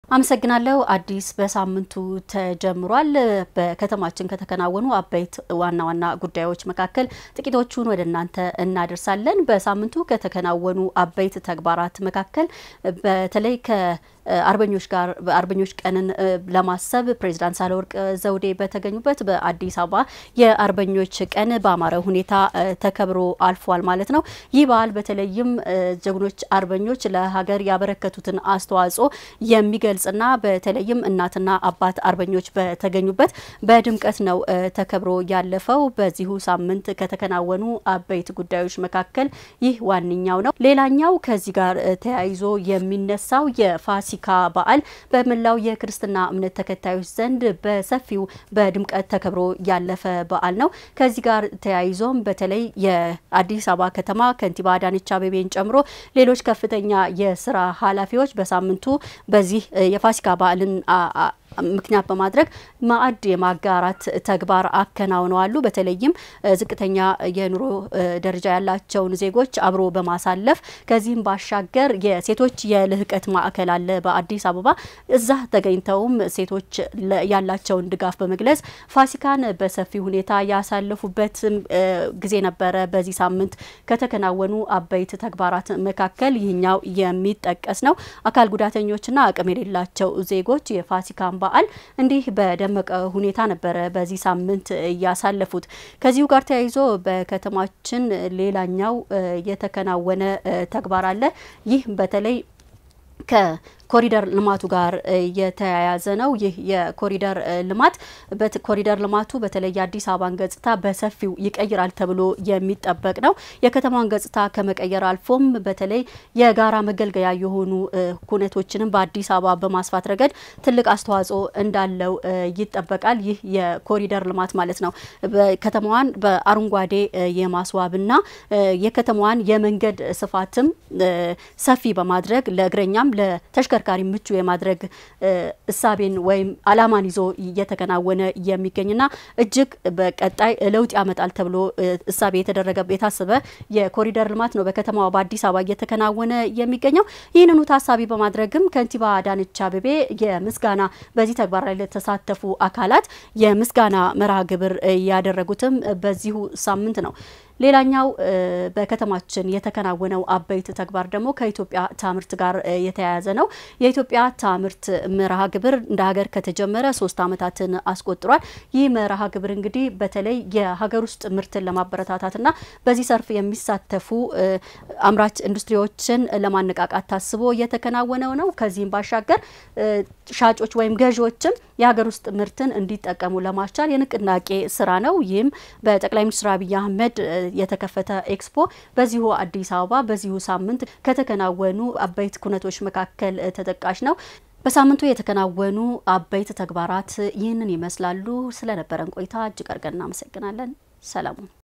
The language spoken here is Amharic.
አመሰግናለሁ አዲስ። በሳምንቱ ተጀምሯል። በከተማችን ከተከናወኑ አበይት ዋና ዋና ጉዳዮች መካከል ጥቂቶቹን ወደ እናንተ እናደርሳለን። በሳምንቱ ከተከናወኑ አበይት ተግባራት መካከል በተለይ ከአርበኞች ጋር በአርበኞች ቀንን ለማሰብ ፕሬዚዳንት ሳህለወርቅ ዘውዴ በተገኙበት በአዲስ አበባ የአርበኞች ቀን በአማረ ሁኔታ ተከብሮ አልፏል ማለት ነው። ይህ በዓል በተለይም ጀግኖች አርበኞች ለሀገር ያበረከቱትን አስተዋጽኦ የሚገልጽ ና በተለይም እናትና አባት አርበኞች በተገኙበት በድምቀት ነው ተከብሮ ያለፈው። በዚሁ ሳምንት ከተከናወኑ አበይት ጉዳዮች መካከል ይህ ዋነኛው ነው። ሌላኛው ከዚህ ጋር ተያይዞ የሚነሳው የፋሲካ በዓል በመላው የክርስትና እምነት ተከታዮች ዘንድ በሰፊው በድምቀት ተከብሮ ያለፈ በዓል ነው። ከዚህ ጋር ተያይዞም በተለይ የአዲስ አበባ ከተማ ከንቲባ አዳነች አቤቤን ጨምሮ ሌሎች ከፍተኛ የስራ ኃላፊዎች በሳምንቱ በዚህ የፋሲካ በዓልን ምክንያት በማድረግ ማዕድ የማጋራት ተግባር አከናውነዋሉ። በተለይም ዝቅተኛ የኑሮ ደረጃ ያላቸውን ዜጎች አብሮ በማሳለፍ ከዚህም ባሻገር የሴቶች የልህቀት ማዕከል አለ በአዲስ አበባ። እዛ ተገኝተውም ሴቶች ያላቸውን ድጋፍ በመግለጽ ፋሲካን በሰፊ ሁኔታ ያሳለፉበት ጊዜ ነበረ። በዚህ ሳምንት ከተከናወኑ አበይት ተግባራት መካከል ይህኛው የሚጠቀስ ነው። አካል ጉዳተኞችና አቅም የሌላቸው ዜጎች የፋሲካን በዓል እንዲህ በደመቀ ሁኔታ ነበረ በዚህ ሳምንት እያሳለፉት። ከዚሁ ጋር ተያይዞ በከተማችን ሌላኛው የተከናወነ ተግባር አለ። ይህ በተለይ ከኮሪደር ልማቱ ጋር የተያያዘ ነው። ይህ የኮሪደር ልማት ኮሪደር ልማቱ በተለይ የአዲስ አበባን ገጽታ በሰፊው ይቀይራል ተብሎ የሚጠበቅ ነው። የከተማዋን ገጽታ ከመቀየር አልፎም በተለይ የጋራ መገልገያ የሆኑ ኩነቶችንም በአዲስ አበባ በማስፋት ረገድ ትልቅ አስተዋጽኦ እንዳለው ይጠበቃል። ይህ የኮሪደር ልማት ማለት ነው። ከተማዋን በአረንጓዴ የማስዋብና የከተማዋን የመንገድ ስፋትም ሰፊ በማድረግ ለእግረኛም ለተሽከርካሪ ምቹ የማድረግ እሳቤን ወይም አላማን ይዞ እየተከናወነ የሚገኝና እጅግ በቀጣይ ለውጥ ያመጣል ተብሎ እሳቤ የተደረገ የታሰበ የኮሪደር ልማት ነው በከተማዋ በአዲስ አበባ እየተከናወነ የሚገኘው። ይህንኑ ታሳቢ በማድረግም ከንቲባ አዳነች አቤቤ የምስጋና በዚህ ተግባር ላይ ለተሳተፉ አካላት የምስጋና መርሃ ግብር ያደረጉትም በዚሁ ሳምንት ነው። ሌላኛው በከተማችን የተከናወነው አበይት ተግባር ደግሞ ከኢትዮጵያ ታምርት ጋር የተያያዘ ነው። የኢትዮጵያ ታምርት መርሃ ግብር እንደ ሀገር ከተጀመረ ሶስት ዓመታትን አስቆጥሯል። ይህ መርሃ ግብር እንግዲህ በተለይ የሀገር ውስጥ ምርትን ለማበረታታትና በዚህ ዘርፍ የሚሳተፉ አምራች ኢንዱስትሪዎችን ለማነቃቃት ታስቦ የተከናወነው ነው። ከዚህም ባሻገር ሻጮች ወይም ገዢዎችም የሀገር ውስጥ ምርትን እንዲጠቀሙ ለማስቻል የንቅናቄ ስራ ነው። ይህም በጠቅላይ ሚኒስትር አብይ አህመድ የተከፈተ ኤክስፖ በዚሁ አዲስ አበባ በዚሁ ሳምንት ከተከናወኑ አበይት ኩነቶች መካከል ተጠቃሽ ነው። በሳምንቱ የተከናወኑ አበይት ተግባራት ይህንን ይመስላሉ። ስለነበረን ቆይታ እጅግ አድርገን እናመሰግናለን። ሰላሙን